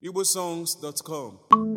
igbosongs.com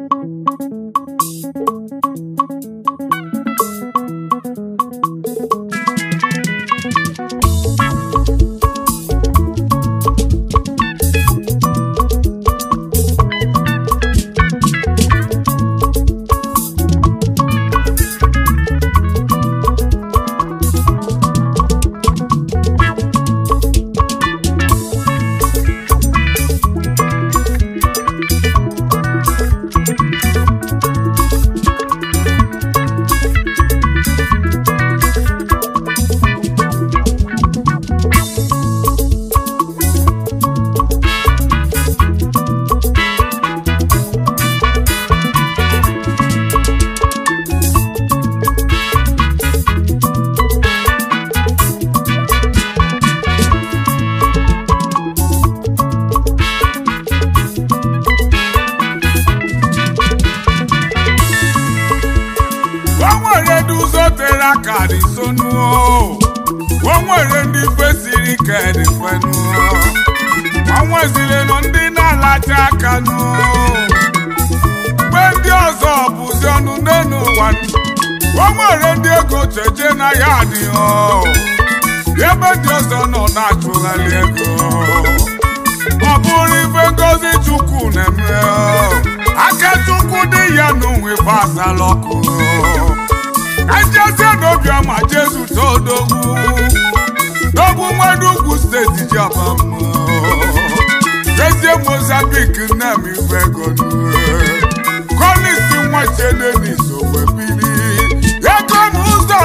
o nwere ndị ụzọ tere aka dị sonuo o nwere ndị kwesịrị ike dị fenuo o nweziri nọ ndị na-alacha aka nuo mgbe ndị ọzọ bụzi ọnụ n'elu ụwa o nwere ndị ego cheje na ya adịghị ebe ndị ọzọ nọ na-achụgharị ego ọ bụrụ ife ngozi chukwu na-eme aka chukwu dị ya n'onwe gbasara ọkụ ejezie n'obiọma jesu todogwu dogwu nwere ugwu steeti ji abamụ ezie mozambik nnem ife ego kolisi nwacheneni sowebili ego m ụzọ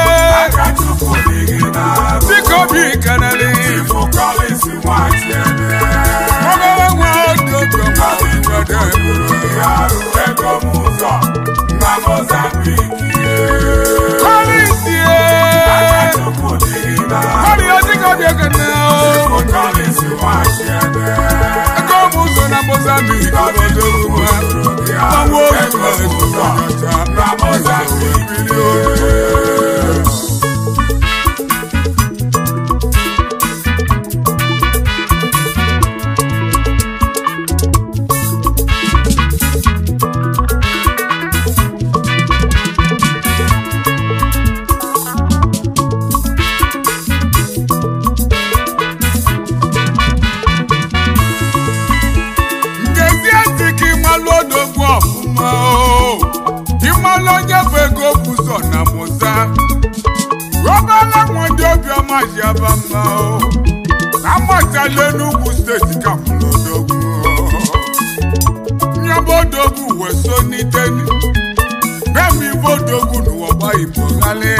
dịka obi keneli ogologo nwa dị obiọma nwede kolisi kọrị dịka obi ekene ego m ụzọ na mozambik odogwu gbanwe oge ngezie ntị ka ịmalụ odogwu ọfụma o ịmalụ onye bụ ego bụzọ na mụza obere nwa ndị obiọma ji aba mma o amachala enugwu steeti ka mụrụ odogwu nyaba odogwu wee so n'iteni bemi ibe odogwu n'ụwa gba igbo ghali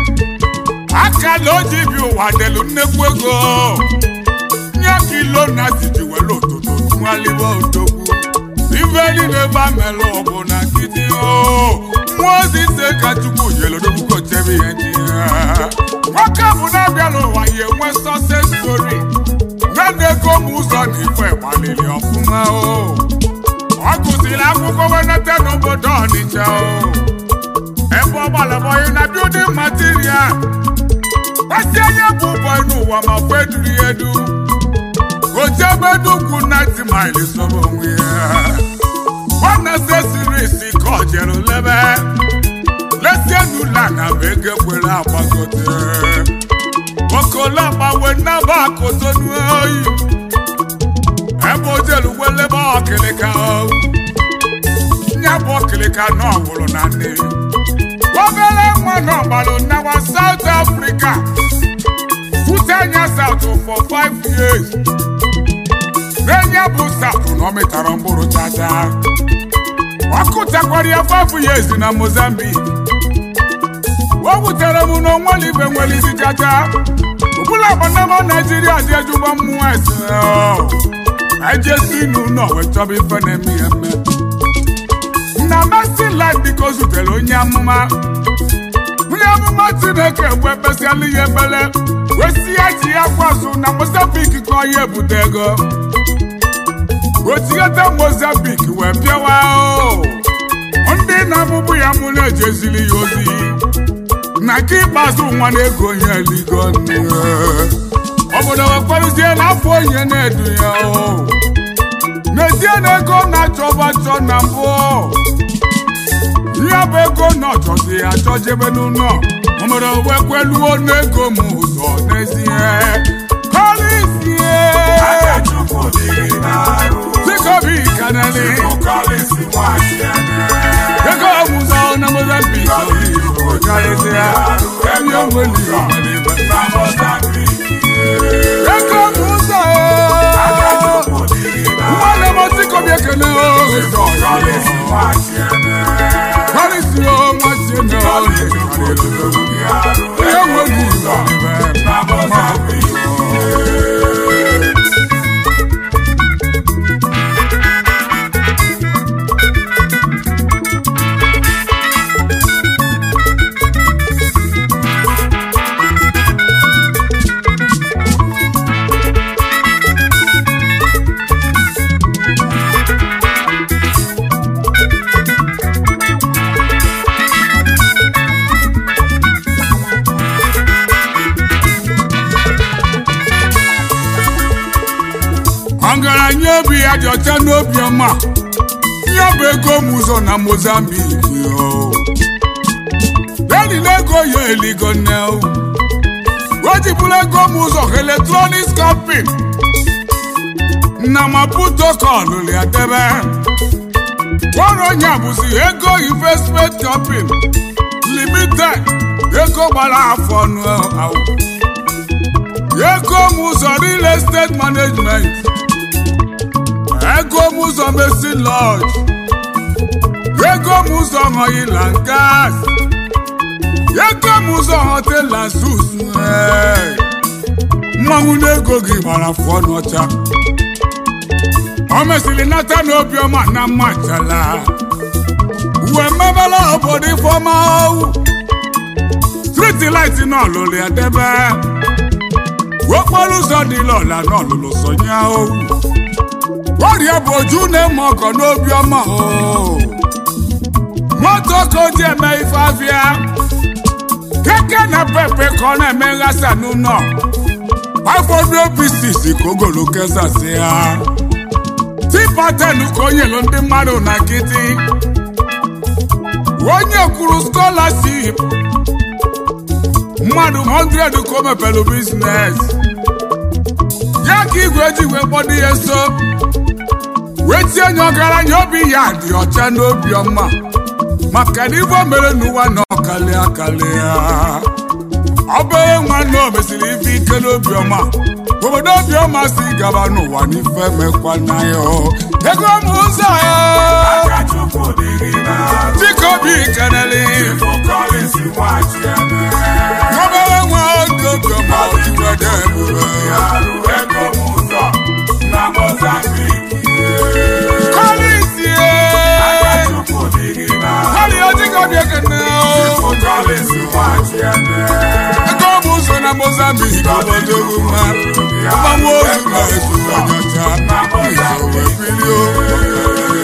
akala oji bi ụwa delu nnekwu ego nye kilo na tiji were ụtụtụ nwalibe odogwu ife niile ebe a mere ọbụ na nkịtị o mmụọ ozi ise ka chukwu nyere odogwu kochebe ihe ndị ya nwoke bụ na-abịa n'ụwa ya enwe sọses stori nne ego m ụzọ na ife gbaliri ọfụma o ọ gụsịrị akwụkwọ wenete n'obodo ọnịcha o ebe ọ gbalabọghị na bildin material gbasi anya bụ bọị n'ụwa ma kwe duru ya edu ojebe n'ugwu 90 miles sọrọ onwe ya nwanne sesirisi ka ọ jere lebe lesie n'ụlọ na ma ego ekwere agbagote okologbawe nnaba akotonu oyi ebe ojelu welebe ọkịlịka nya bụ ọkịlịka na ọwụrụ na nne obere nwa na ọgbalụ nawa South Africa fute anya South for five years n'enye bụ South na ọ mịtara mkpụrụ chacha ọ kụtakwara ya five years na Mozambique o wutere m na onwere ibe nwere isi chacha ọbụla agbanama Naijiria dị ejugbo mmụọ ese ejesi n'ụlọ wee chọba ife na-eme ya eme na Mercy Life biko zutere onye amụma onye amụma Chineke wee kpesịala ya ebele wee si ya ji ya kwazụ na Mozambique ka ọ ya ebute ego otigheta Mozambique wee bịawa o ndị na-amụbụ ya mụ na-ejezili ya ozi na nke ikpeazụ nwa na-ego onye eligo nne obodo wekwarụzie n'afọ onye na-edu ya o n'ezi wetie na ego na-achọba achọ na mbụ ya bụ ego na ọchọzi achọjebe n'ụlọ ọmụrụ wekweluo n'ego m ụzọ n'ezie kọlisie Jacobi kanali ego ọmụzọ na Mozambique karịsịa enye onweli ego ọmụzọ mmadụ mọtikobi ekene ụzọ karịsịa nwatie na onye onweli ọgaranya obi ya dị ọcha n'obi ọma ya bụ ego m ụzọ na Mozambique denile ego ya eligo nne o jibụrụ ego m ụzọ electronics company na Maputo kọlụrụ ya debe ọrụ onye bụzi ego investment company limited ego gbara afọ ọnụ ahụ ego m ụzọ real estate management ego m ụzọ mesi lodge ego m ụzọ oil and gas ego m ụzọ hotel and suits mmanwụ n'ego gị gbara afọ n'ọcha o mesịrị nata n'obiọma na mmachala uwe mmebela obodo ifeọma striti light n'ọlụlụ ya debe okporo ụzọ dị lọla n'ọlụlụ sonya owu ọrịa bụ oju na-eme ọkọ n'obi ọma o moto ka o ji eme ife afịa keke na pepe ka ọ na-eme nghasa n'ụlọ afọdụ obisis ka ogolo kesasị ha tipaten ka o nyelu ndị mmadụ na nkịtị onye kwuru scholarship mmadụ 100 ka o mepere biznes ya ka igwe ji wee kpọdo ya nso wee tie nye ọgaranya obi ya dị ọcha n'obi ọma maka na ife o mere n'ụwa na ọkalị akalị ya obere nwanne o mesịrị ife ike n'obi ọma obodo obi ọma si gaba n'ụwa n'ife mekwana ya ego m ụzọ ya dịka obi keneli obere nwa oge obi ọma ojiwede ebube kọlisie kọli ojika obi ekene ego m ụzọ na Mozambique obodo mma mgbanwe ozu na-ezu onyocha izo wee bilie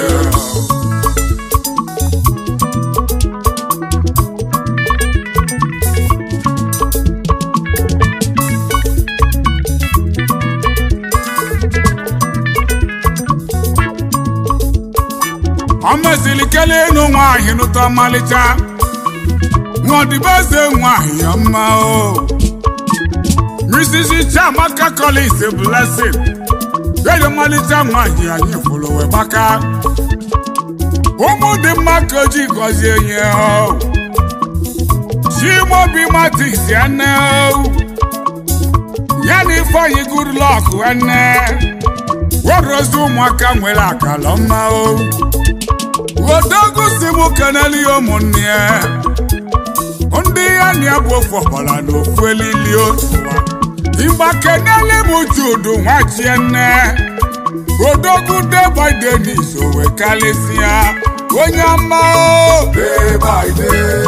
ọ mesịrị kelee ịnụ nwaanyị nụta ọmalịcha nwaọdịbeze nwaanyị ya mma o Mrs. Chiamaka Collins Blessing edi ọmalịcha nwaanyị anyị fụrụ wee gbaka ụmụ dị mma ka o ji gọzie nye o Chimaobi Martins ya nne o ya na Ifeanyi Goodluck nwanne werozi ụmụaka nwere akala mma o odogwu si m keneli ụmụnne ya ndị ya na ya bụ ofu ọbara na ofu elili otu ịgba keneli m judu nwachie nne odogwu deba denis owe kalịsịa onye ọma o Day by day,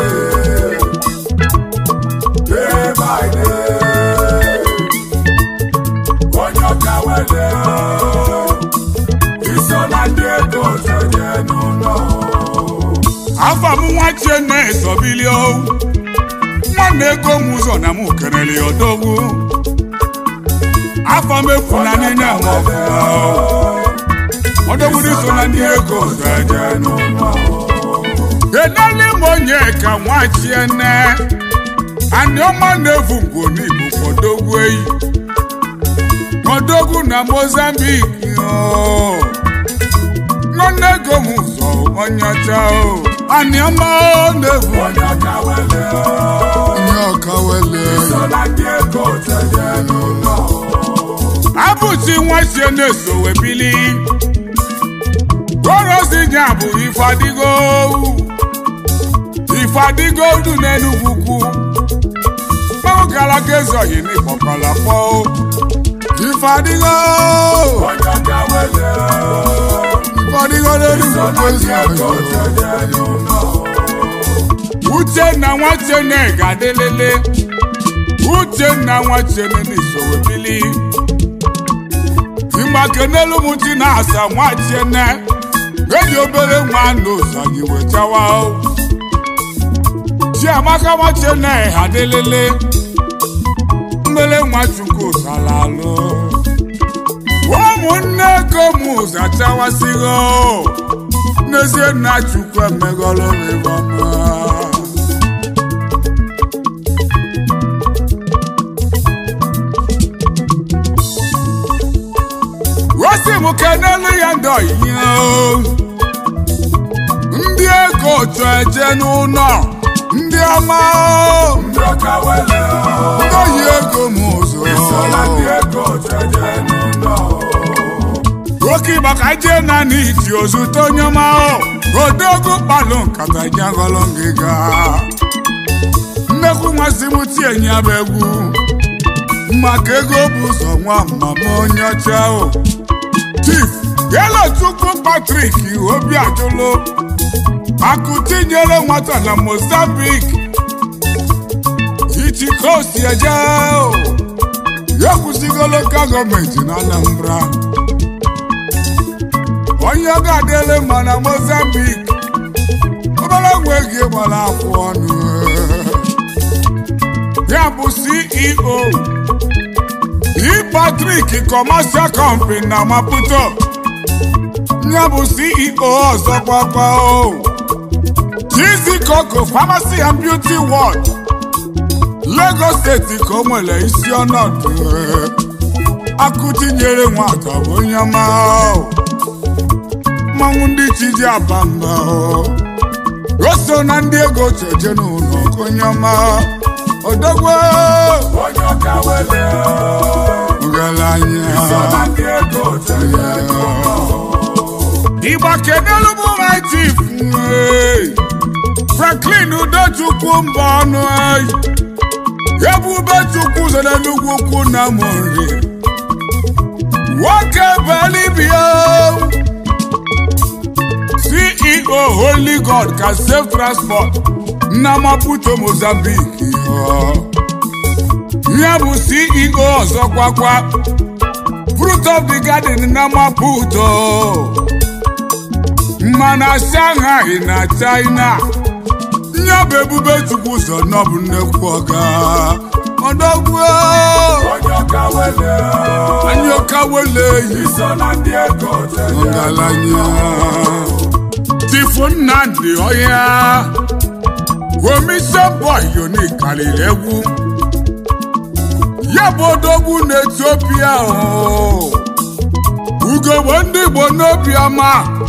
day by day, onye ọka wele iso na ndị ego tenye n'ụlọ. afọ m nwachie nne esobili o nwanne ego m ụzọ na m keneli odogwu afọ m efu na niile m ọfụma o ọdọgburu so na ndị ego Oteje n'ụlọ enele m onye ka nwachiene anyị ọma na-evu ngwo n'igbo kpọdogwu eyi kpọdogwu na mozambique o. nwanne ego m ụzọ onye ọcha o anyị ọma na-evu onye ọka wele onye ọka wele so na ndị ego oteje n'ụlọ abụchi nwachie na-eso webili gorozi nya bụ ifadigo ifadigo du n'enugwu ukwu kpọgara gezọyi n'ịkpọkọla kpọ ifadigo onye ọka wele ifadigo n'enugwu so na ukwu ndị ego ezi oteje n'ụlọ uchenna nwachene ga-adịlele uchenna nwachene n'iso webili ịgbakenelu m ti na-asa nwachiene eji obere nwa n'ụzọ anyị wechawa chiamaka nwachiene ha dịlele mmele nwa chukwu salalụ ụmụnne ego m zachawasịghị n'ezie nna chukwu emegọrọ m ịbọma osi m kenelu ya ndị oyiye ndị ego otu eje n'ụlọ ndị ọma ndị ọka wele ndị oyi ego m so na ndị ụzọ ego oteje n'ụlọ oke maka jee na n'iti ozute onye ọma odogwu kpalụ nkata jagọlụ ngịga nnekwu nmasị m tie nya bụ egwu maka ego bụ ụzọ nwa mama onye ọcha o chief Yellowchukwu Patrick obi ajụlụ akụ tinyere nwata na Mozambique ichikosi eje o ekwusigo lokal gọọmenti na Anambra onye ga-adịle mma na Mozambique obere nwe gị gbara afọ ọnụ ya bụ CEO E Patrick Commercial Company na Maputo ya bụ CEO ọzọ gbakwa o Chizi Coco Pharmacy and Beauty World Lagos steeti ka o nwere isi ọnọdụ akụtinyere nwata bụ onye ọma o mmanwụ ndị chi ji aba mba o o so na ndị ego cheje n'ụlọ ka onye ọma odogwe onye ọka wele so ọgaranya na ndị ego oteje n'ụlọ Igba kedelu bụ my chief ee. Franklin Udochukwu mba ọnụ ee. Ebube Chukwu zere n'ugwu ukwu na Mori nwoke belibia CEO Holy God ka Safe Transport na Maputo Mozambique ya bụ CEO ọzọ kwakwa Fruit of the Garden na Maputo mana Shanghai na China ya bụ ebube chukwu ụzọ nọbụ nnekwu ọga ọdọgwu onye ọka wele anyị ọka wele yi so na ndị ego oteje ọgaranya tifu nnamdị ọhịa omise bọyoni karịrị egwu ya bụ odogwu na etiopia o ugogbe ndị igbo n'obi ọma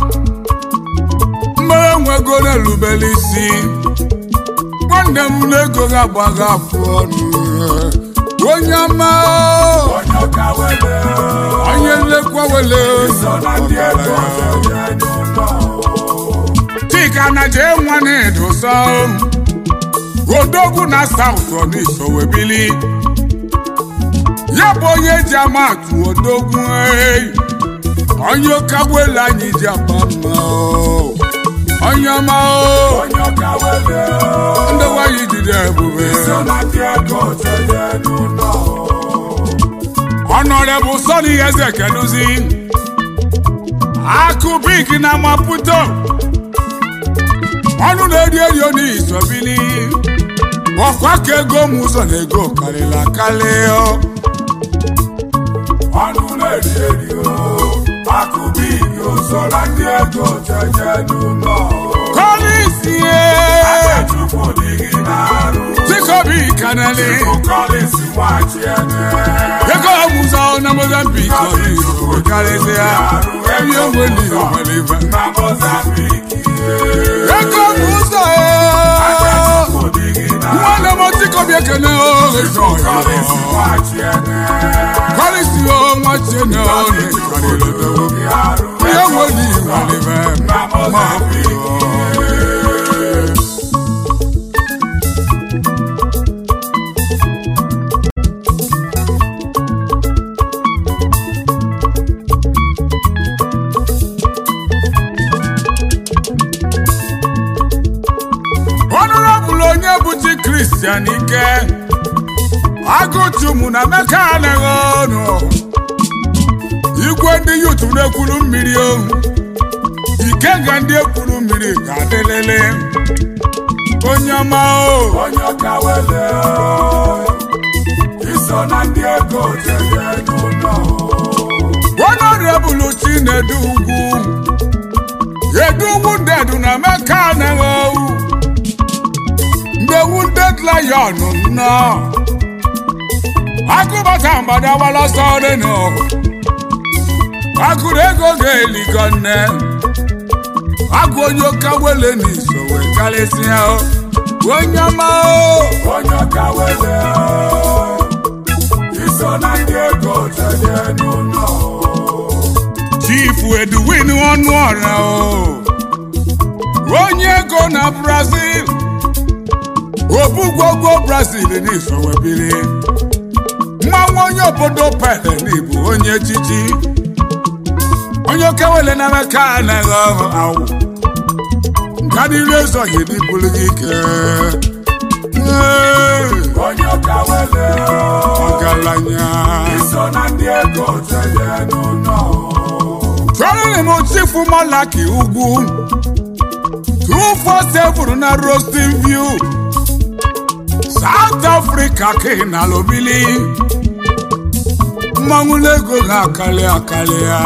mmere nwego na-erubere isi nwanne m na-ego ga-agbaga afụ ọnụ onye ọma onye ọka wele onye nlekwa wele so na ndị ego oteje n'ụlọ chika na jee nwa na-edosa odogwu na saụt ọniso webili ya bụ onye ji ama atụ odogwu ee. onye kagwelu anyị ji aba mma o. onye ọma o. onye ọka wele ndị nwanyị jide ebube so na ndị ego oteje n'ụlọ ọnọrebụ sọni eze keduzi akụ bik na maputo ọnụ na-eri eri n'isobili ọkwa ka ego m ụzọ na ego karịrị akarị ọnụ na-eri eri o akụbigi ụzọ na ndị ego jeje n'ụlọ kọlisie chukwu dị gị n'arụ tikobi kanali kọlịsị nwachi ene ego ọmụzọ na mozambik ọdịnihu karịsịa ebe onweli ọmaliva na mozambiki ego ọmụzọ chukwu dị gị n'arụ nwanne m tikobi ekene ogezo kọlịsị nwachi ene kọlisi ọnwachi na ọnụ karịrị arụ ihe onweli ọmaliva na mozambiki ọnụrọbụl onye bụchi kristian ike agụchumụ na meka anaghị ọnụ igwe ndị yutu na-ekwuru mmiri ohu ike ga ndị ekwuru mmiri ga-adịlele onye ọma o onye ọka wele iso na ndị ego jeje n'ụlọ ọnụrọbụl chinedu ugwu edu ugwu ndedu na meka anaghị ohu ndị wounded lion nọ agụbata mgbada gbalọsọ dịnụ agụrụ ego ga-eligo nne agụ onye ụka wele n'iso wee karịsịa o. onye ọma o onye ọka wele iso na ndị ego jeje n'ụlọ chifu edwin ọnụ ọra o onye ego na brazil obugwogwo brazil n'iso wee biri mmanwụ onye obodo pele n'ịbụ onye echichi onye okewele na meka anaghị ọhụ awụ nka niile ezoghị n'ibulu gị ike Ee, onye ọka wele ọgaranya iso na ndị ego jeje n'ụlọ chọrọrị m chifu malaki ugwu 247 na roasting view south africa ka ị nala obili mmanwụ n'ego ga-akali akali ya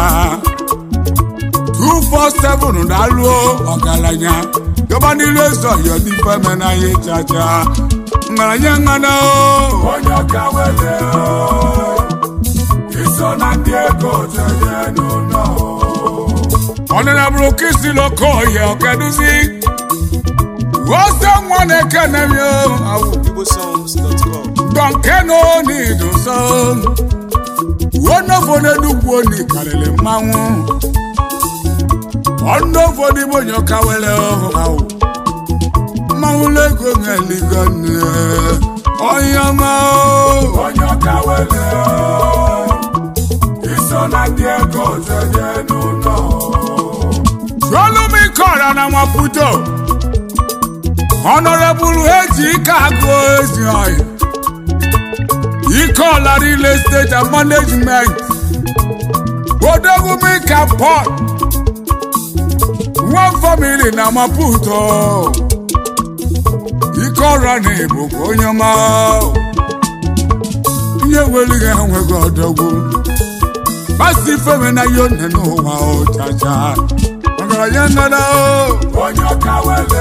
247 na-alụ ọgaranya gaba n'ilu ezoghị n'ife menanya chacha ngaranya ngana o onye ọka wele iso na ndị ego jeje n'ụlọ ọnụnabụrụ kisi lokoye ọkeduzi wose nwa na-ekenemi awụ igbosongs.com dọnkeno n'idoso wonofo n'enugwu oni karịrị mmanwụ ọnụofo n'ime onye ọka were ọhụ awụ mmanwụ lego n'eligo nne onye ọma o. onye ọka wele iso na ndị ego jeje n'ụlọ Olumi kọrọ na Maputo Honorable eji ike agụ ezi ọyị ike ọla real estate and management Odogwumi ka port one family na Maputo ike ọra na Igbo bụ onye ọma ihe welighị enweghị ọdọgwu Basi feme na yone n'ụwa ọchacha ọgaranya nnada o onye ọka wele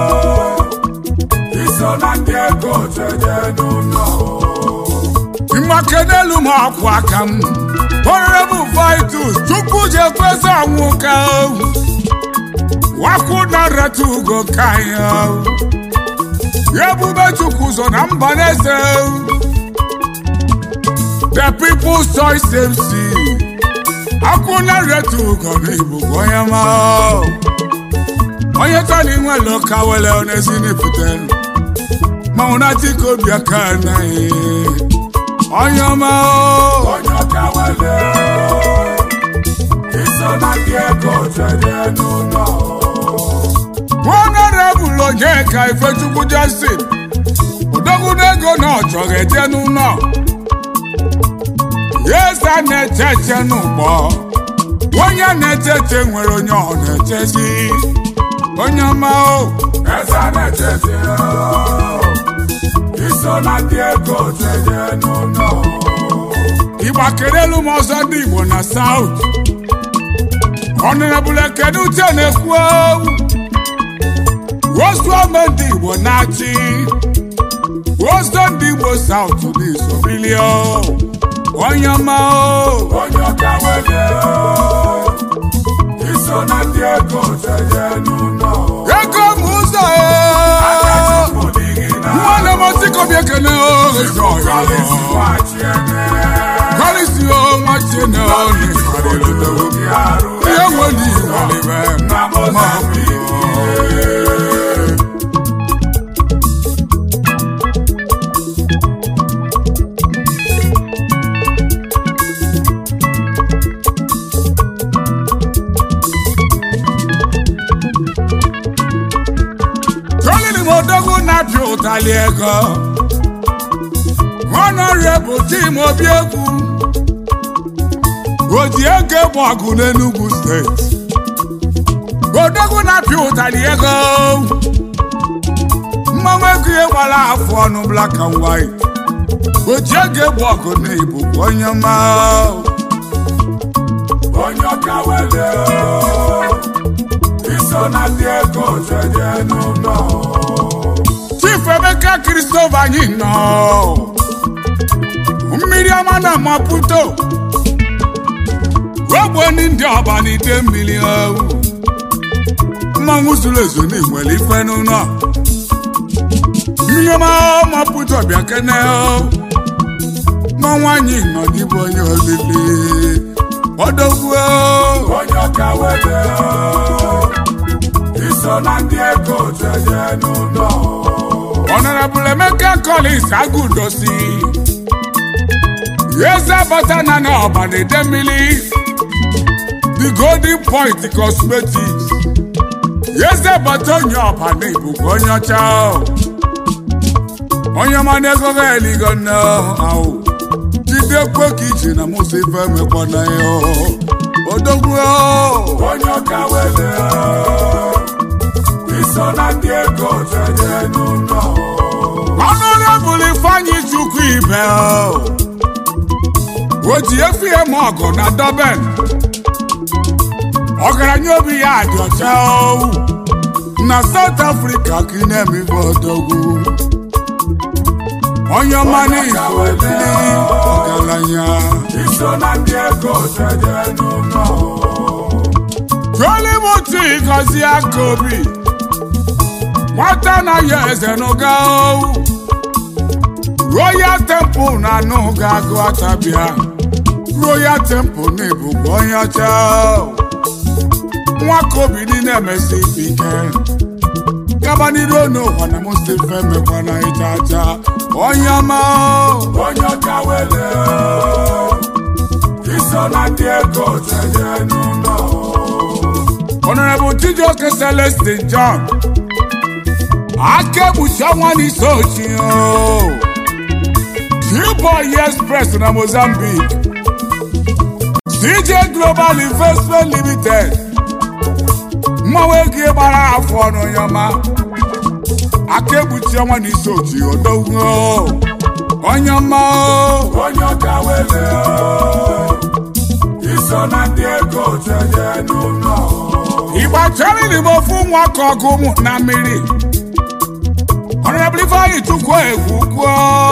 iso na ndị ego jeje n'ụlọ mmake n'elu m akwụ aka m honorable vitus chukwu ji ekwesị anwụ ka ohu wakwu na reta ugo ka anyị ohu ebube chukwu so na mba na-ese ohu the people's choice mc akwụ na reta ugo na ibugo onye ma ohu. onye tani nwere ụka wele onezi n'ifutelu manwụ na dịka obi aka anaghị onye ọma o. onye ọka wele iso na ndị ego jeje n'ụlọ honorable onyeka ifechukwu justin odogwunego na ọ chọrọ eje n'ụlọ yesa na-eche eche n'ụgbọ onye na-eche eche nwere onye ọ na-echezi onye ọma o eze na-echezi iso na ndị ego jeje n'ụlọ ịgbakerelu m ọzọ ndị igbo na saut ọnụnabụla kedu uche na-ekwu ozu ome ndị igbo na-achị ozo ndị igbo saut n'isobilio onye ọma o onye ọka wele iso na ndị ego jeje n'ụlọ ego m ụzọ Akachukwu dị gị na nwanne m otikobi ekene Kọlịsị wachi ene kọlisi o nwachene Obi arụ ihe nwere iwalibe na Mozambique tolini m odogwu na-apịa ụtali ego honorable tim obi egwu oji ego egbe ọgụ n'Enugu steeti odogwu na-apịa ụtali ego mmanwụ ego ihe gbara afọ ọnụ black and white oji ego egbe ọgụ na ibukwa onye ọma onye ọka wele iso na ndị ego jeje n'ụlọ chief emeka christopher anyị nọ mmiri ọma na maputo ogbenye ndị ọba n'ide mmiri ahụ mmanwụ zuru ezu n'igwele ife n'ụlọ mmiri ọma maputo bịa kene mmanwụ anyị nọ n'ịbụ onye olili ọdọgwu onye ọka wele iso na ndị ego jeje n'ụlọ Honorable Emeka Collins Agudosi Eze bata na na ọba na-ede mmiri The Golden Point Cosmetics Eze bata onye ọba na ibubu onye ọcha onye ọma na-ego ga eligo nne ahụ jide kwe ka iji na musa ife mekwana ya odogwu onye ọka wele iso na ndị ego jeje n'ụlọ Honorable Ifeanyi Chukwu Ibe o ji efi eme ọgụ na Durban ọgaranya obi ya dị ọcha o. na South Africa ka ị na-eme ife odogwu onye ọma n'Igbo bili ọgaranya iso na ndị ego jeje n'ụlọ Jolimuti gọzie aka obi nwata na ya eze n'ụga o. Royal Temple na anụ ga-agụ atabịa Royal Temple na ebugbo onye ọcha nwa ka obi niile emesi ike gaba n'iru n'ụwa na mustife mekwana ịja aja onye ọma onye ọka wele iso na ndị ego jeje n'ụlọ Honorable Chijioke Celestin John akegbuchi ọnwa n'isi ochi Boy Express na Mozambique CJ Global Investment Limited mmanwụ ego gbara afọ ọnụ onye ọma akegbuchi ọnwa n'isi ochi odogwu onye ọma onye ọka wele iso na ndị ego jeje n'ụlọ Igba chaliri m ofu nwa ka ọgụ ụmụ na mmiri Honorable Ifeanyi Chukwu egwu kwuo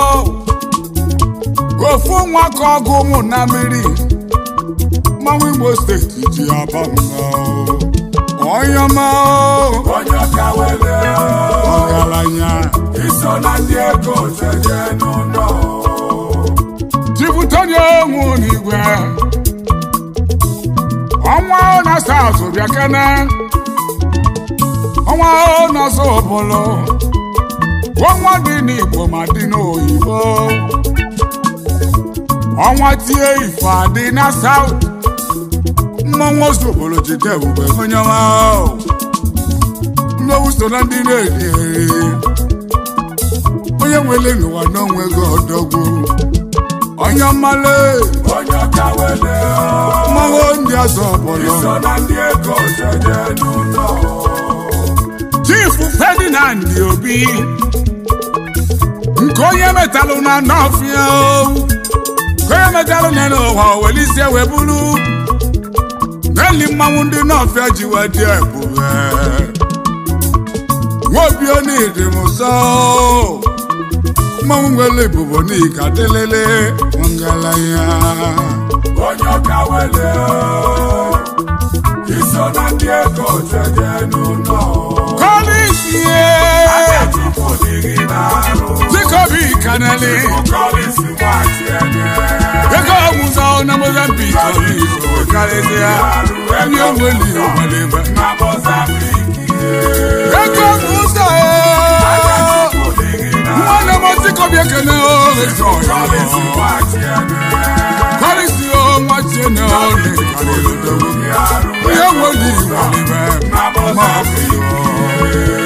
ofu nwa ka ọgụ ụmụ na mmiri mmanwụ Igbo steeti ji aba mma onye ọma onye ọka wele ọgaranya iso na ndị ego jeje n'ụlọ jipụtanye onwu n'igwe ọnwa na South bịa kene ọnwa na Zobolo ọnwa dị n'Igbo ma dị n'oyibo ọnwa tie ife adị na South mmanwụ Zobolo jide ebube onye ọma mmewu so na ndị na-eri eri onye nwere n'ụwa n'onwe gị ọdọgwu onye mmale onye ọka wele mmanwụ ndị ọzọ ọbụla iso na ndị ego jeje n'ụlọ Chief Ferdinand Obi nke onye metalụ na nọfịa nke onye metalụ na n'ụwa welisi wee bụrụ keli mmanwụ ndị n'ọfịa ji wee dị ebube nwobi onidi m nsọ mmanwụ nwere ebubo n'ika dịlele ngalaya onye ọka wele iso na ndị ego jeje n'ụlọ kọlisie Chukwu dịghị n'arụ dịkobi kaneli kọlịsị gbachi enye ego ọmụzọ na mozambik ọlịso karịsịa onye nwere ọgbalịba na Mozambique ego ọmụzọ Chukwu dịghị n'arụ nwanne m dịkobi ekene ọlịso kọlịsị gbachi enye kọlịsio nwachiene ọlị karịrị odogwu onye nwere ọgbalịba na Mozambique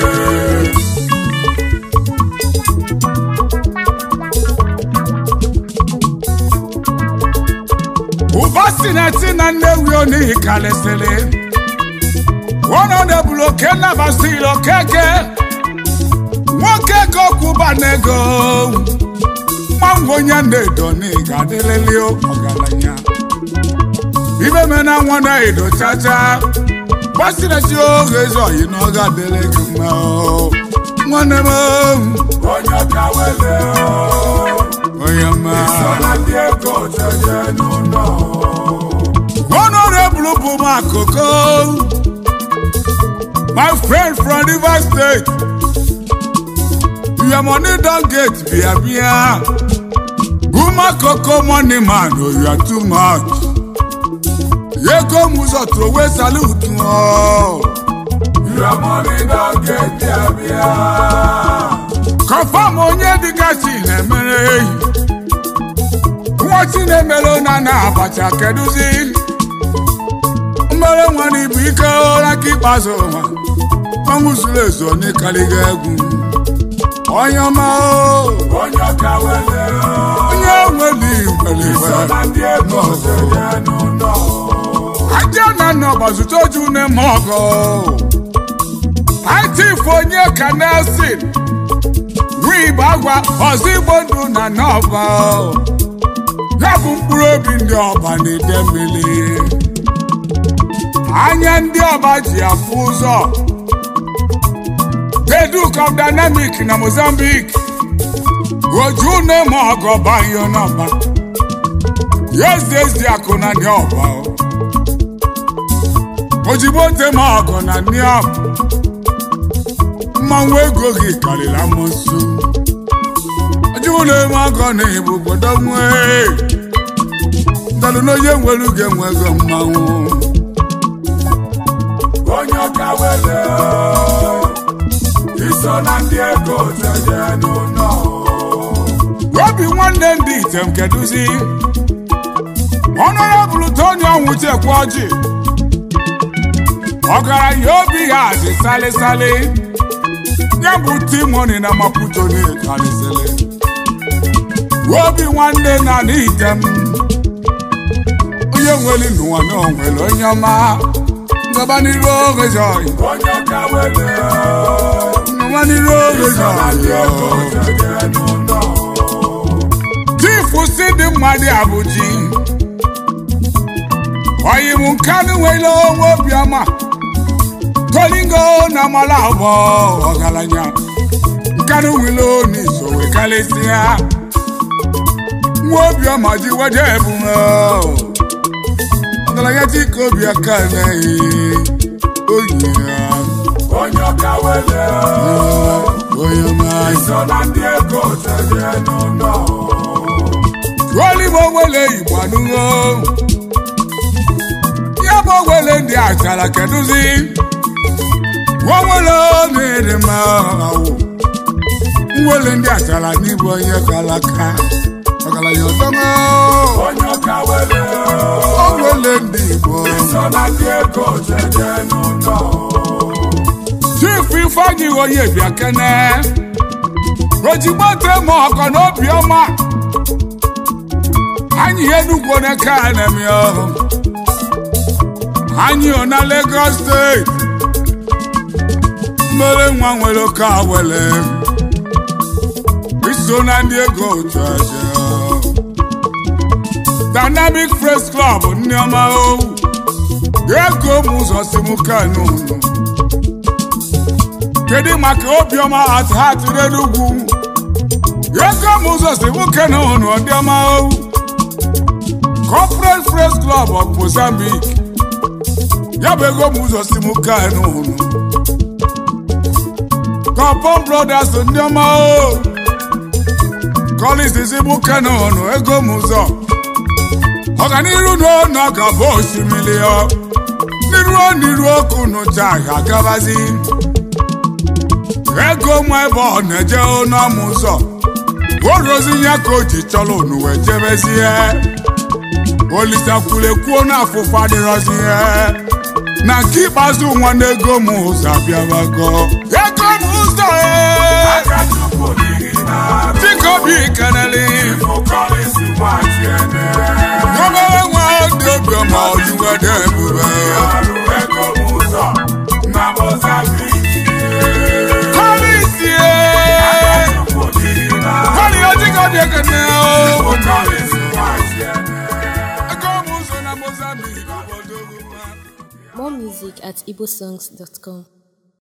ụba si na eti na nnewi onihi kalịsịrị ọnọdebụrụ oke nnabasịrị okeke nwoke ka ọkwụba n'ego mmanwụ onye na-edo n'iga adịlịlị ọgaranya ibe mena nwa na-edo chacha gbasirasi oge ezi oyi na ọ ga-adịrị gị mma o. nwanne m o, onye ọka wele onye mma iso na ndị ego jeje n'ụlọ Honorable Buma Koko, my friend from Rivers State. Your money don't get bia bia. Buma Koko money man, oh you are too much. Yeko muzo throw away salute. Oh. Your money don't get there, bia. Confirm onye dịka chi na-emere nwa chi na-emere na na abacha kedụzi mmere nwa na ibu ike ụra ka ikpeazụ ụwa ọnwụ zuru ezu onye karịga egwu onye ọma o, Onye ọka wele onye nwere igwere so igwere na ndị ego jeje n'ụlọ. aja na nna ọgbazụta oju na-eme ọgọ itif onye ka nelson nwa igbo agwa ọzọ igbo ndụ na n'ọba ya bụ mkpụrụ obi ndị ọba na-ede mmiri anya ndị ọba ji afụ ụzọ Deduk of Dynamic na Mozambique oju na-eme ọgọ banyo n'ọba yezi ezi akụ na ndị ọba o. ojigbo tema ọgọ na niam mmanwụ ego gị karịrị amụsụ ojigbo na-eme ọgọ na igbo obodo nwee ndalụ n'onye nwere uge nwe ego mmanwụ Onye ọka wele iso na ndị ego jeje n'ụlọ. obi nwanne ndị item kedụzi ọnọrọbụlụ tony ọnwụchekwa ọjị ọgaranya obi ya dị salịsalị ya bụ timoni na maputo na-ekarịsịlị obi nwanne na n'item onye nwere n'ụwa na onwere onye ọma ngaba n'iru oge jọị Onye ọka wele ngaba n'iru oge so na ndị ego jọị jeje n'ụlọ. chifu si dị mmadụ abụji ọyịmụ nkanụ nwere onwe obiọma tolingo na mala abụọ ọgaranya nkanụ nwere n'iso wee karịsịa nwa obiọma ji weje ebume ọgaranya chike obi aka naghị oyi ya Onye ọka wele onye ọma so na ndị ego jeje n'ụlọ. Olimo nwere igbo anụgo ya bụ nwere ndị achara kedụzi nwere na-ere ma awụ nwere ndị achara n'ịbụ onye kalaka ọgaranya ọtọma Onye ọka wele o nwere ndị igbo so na ndị ego jeje n'ụlọ. chief ifeanyị onye bịa kene ojigbo temo ọkọ n'obi ọma anyị enugwu n'aka anemi ọhụ anyị ọ na Lagos steeti mmere nwa nwere oke awele iso na ndị ego otu aja Dynamic Press Club ndị ọma owu ego m ụzọ si m kanu unu kedu maka obiọma at heart n'enugwu ego m ụzọ si m kanu unu ọdịọma o corporate press club of mozambique ya bụ ego m ụzọ si m kanu unu Compon brothers ndị ọma o Collins si m kanu unu ego m ụzọ ọganiru n'ọnụ ga-abụ osimiri ọ n'iruo n'iru ọkụ nụcha ga-agabazi ego mụ ebe ọ na-eje n'ọmụ ụzọ orozi ya ka o ji chọrọ unu wee jebezie olisa kwulekwuo n'afụfụ adịrọzi ihe na nke ikpeazụ nwanne ego m ụzọ abịabago ego m ụzọ ee, Akachukwu dịrị n'arụ. dịka obi keneli Ifo Collins Nwachiene. obere nwa dị obiọma ojuwede ebube Ọrụ ego m ụzọ na Mozambique. Collins ee. Akachukwu dịrị n'arụ. Kwani ọdịka dị ekene Ifo o. Collins Nwachiene. Ego m ụzọ na Mozambique obodo ugwu. More music at igbosongs.com.